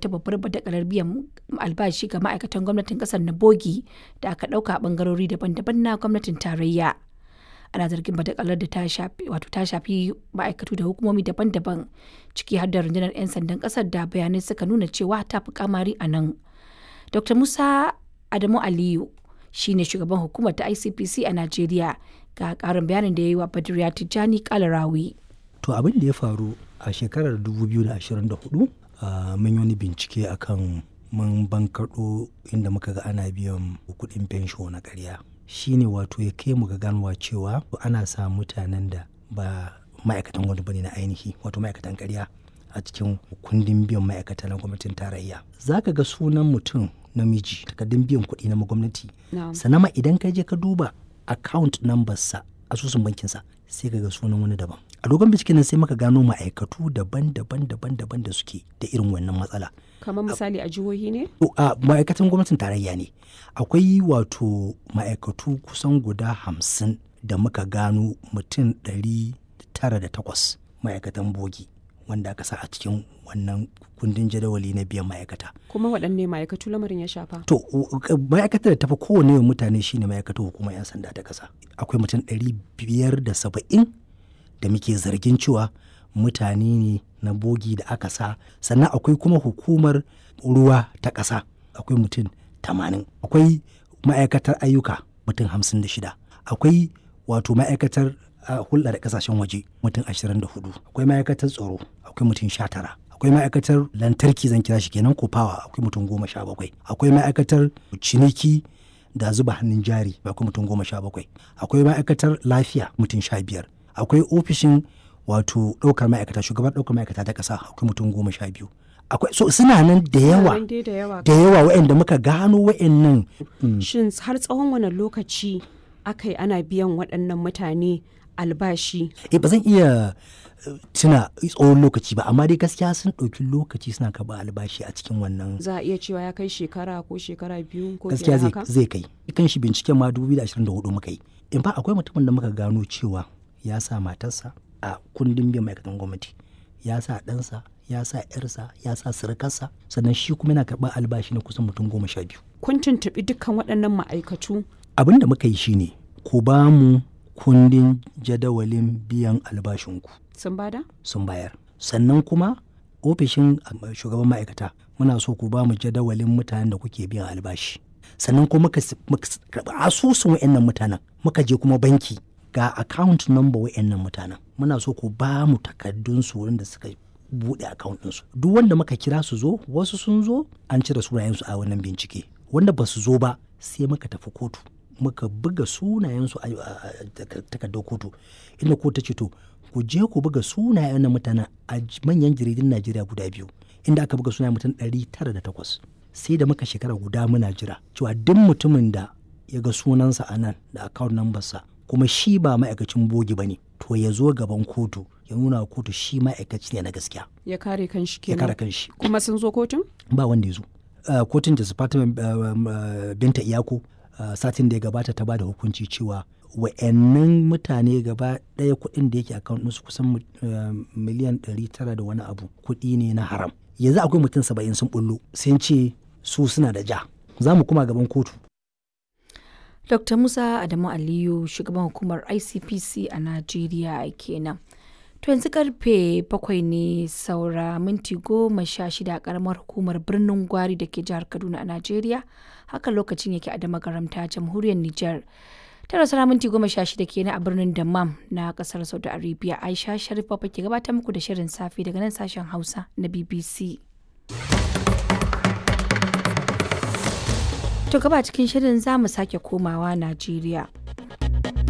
wata babbar badakalar biyan albashi ga ma'aikatan gwamnatin kasar na bogi da aka ɗauka a ɓangarori daban-daban na gwamnatin tarayya. Ana zargin badakalar da ta shafi wato ta shafi ma'aikatu da hukumomi daban-daban ciki har da rundunar 'yan sandan kasar da bayanai suka nuna cewa ta fi kamari a nan. Dr. Musa Adamu Aliyu shine shugaban hukumar ta ICPC a Najeriya ga ƙarin bayanin da ya yi wa Badriya Tijjani Kalarawi. To abin da ya faru a shekarar 2024 uh, mun yi wani bincike akan mun bankaɗo inda muka ga ana biyan kuɗin fensho na ƙarya. Shi ne wato ya kai mu ga ganowa cewa ana sa mutanen da ba ma'aikatan wani bane na ainihi wato ma'aikatan ƙarya a cikin kundin biyan ma'aikata na gwamnatin tarayya. Za ka ga sunan mutum namiji takardun biyan kuɗi na gwamnati. Sannan ma idan ka je ka duba account number sa asusun bankinsa sai ka ga sunan wani daban. a dogon binciken nan sai muka gano ma'aikatu daban-daban daban-daban da suke da irin wannan matsala. kamar misali a jihohi ne? a ma'aikatan gwamnatin tarayya ne akwai wato ma'aikatu kusan guda hamsin da muka gano mutum ɗari tara da takwas ma'aikatan bogi wanda aka sa a cikin wannan kundin jadawali na biyan ma'aikata. kuma waɗanne ma'aikatu lamarin ya shafa? To, ma'aikatar da tafi kowane mutane shine ma'aikatar hukumar 'yan sanda ta ƙasa. Akwai mutum ɗari biyar da saba'in da muke zargin cewa mutane ne na bogi da aka sa sannan akwai kuma hukumar ruwa ta ƙasa akwai mutum tamanin akwai ma'aikatar ayyuka mutum hamsin da shida akwai wato ma'aikatar hulɗa da ƙasashen waje mutum ashirin da hudu akwai ma'aikatar tsaro akwai mutum sha tara akwai ma'aikatar lantarki zan kira shi kenan ko fawa akwai mutum goma sha bakwai akwai ma'aikatar ciniki da zuba hannun jari akwai mutum goma sha bakwai akwai ma'aikatar lafiya mutum sha biyar akwai ofishin wato ɗaukar ma'aikata shugaban ɗaukar ma'aikata ta ƙasa akwai mutum goma sha biyu akwai so suna nan da yawa da yawa waɗanda muka gano waɗannan shin har tsawon wani lokaci aka yi ana biyan waɗannan mutane albashi eh ba zan iya tuna tsawon lokaci ba amma dai gaskiya sun ɗauki lokaci suna karɓa albashi a cikin wannan za a iya cewa ya kai shekara ko shekara biyu ko gaskiya zai kai kan shi binciken ma 2024 muka yi in fa akwai mutumin da muka gano cewa ya sa matarsa a kundin biyan ma'aikatan gwamnati ya sa ɗansa ya sa ‘yarsa ya sa surukarsa sannan shi kuma yana karɓar albashi na kusan mutum goma sha biyu. kun tuntuɓi dukkan waɗannan ma'aikatu abin da muka yi shine ku ba mu kundin jadawalin biyan albashinku sun bada sun bayar sannan kuma ofishin shugaban ma'aikata muna so ku ba mu jadawalin mutanen da kuke biyan albashi sannan kuma muka karɓi asusun wa'annan mutanen muka je kuma banki ga account number wa'annan mutanen muna so ku ba mu takardun su wurin da suka buɗe account ɗinsu duk wanda muka kira su zo wasu sun zo an cire sunayensu a wannan bincike wanda ba su zo ba sai muka tafi kotu muka buga sunayensu a takardar kotu inda kotu ta ce to ku je ku buga sunayen na mutanen a manyan jaridun najeriya guda biyu inda aka buga sunayen mutum ɗari tara da takwas sai da muka shekara guda muna jira cewa duk mutumin da ya ga sunansa a nan da account number sa kuma shi ba ma'aikacin bogi ba ne to ya zo gaban kotu ya nuna wa kotu shi ma'aikaci ne na gaskiya ya kare kanshi ya kenan kare kanshi kuma sun zo kotun ba wanda ya zo Uh, kotun da Fatima uh, uh, binta iyako satin da ya gabata ta ba da hukunci cewa wa'annan mutane gaba ɗaya kuɗin da yake account ɗinsu kusan miliyan 900 da wani abu kuɗi ne na haram yanzu akwai mutum saba'in sun bullo sun ce su suna da ja za mu kuma gaban kotu Dr. Musa Adamu Aliyu shugaban hukumar ICPC a Najeriya kenan. To yanzu karfe bakwai ne saura minti goma sha shida a karamar hukumar birnin Gwari da ke jihar Kaduna a Najeriya. Haka lokacin yake a damagaramta jamhuriyar Nijar. Tara saura minti goma sha shida kenan a birnin Dammam na kasar Saudi Arabia. Aisha Sharif Papa ke gabatar muku da shirin safe daga nan sashen Hausa na BBC. To gaba cikin shirin za mu sake komawa Najeriya.